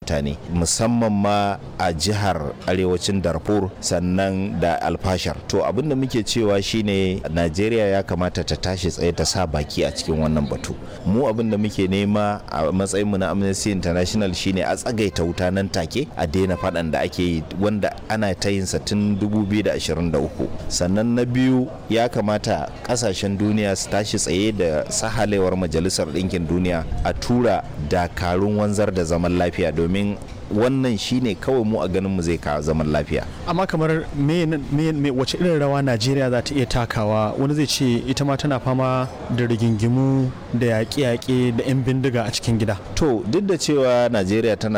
mutane musamman ma a jihar arewacin darfur sannan da alfashar to abin da muke cewa shine najeriya ya kamata ta tashi tsaye ta sa baki a cikin wannan batu mu abin da muke nema a matsayinmu na amnesty international shine a tsagaita wuta nan take a daina faɗan da ake yi wanda ana ta yin sa tun 2023 sannan na biyu ya kamata ƙasashen duniya su tashi tsaye da sahalewar majalisar ɗinkin duniya a tura dakarun wanzar da zaman lafiya domin wannan shine kawai mu a ganin mu zai kawo zaman lafiya amma kamar me, me, me wace irin rawa najeriya za ta iya takawa wani zai ce ita ma tana fama da rigingimu da yaƙe-yaƙe da 'yan bindiga a cikin gida to duk da cewa najeriya tana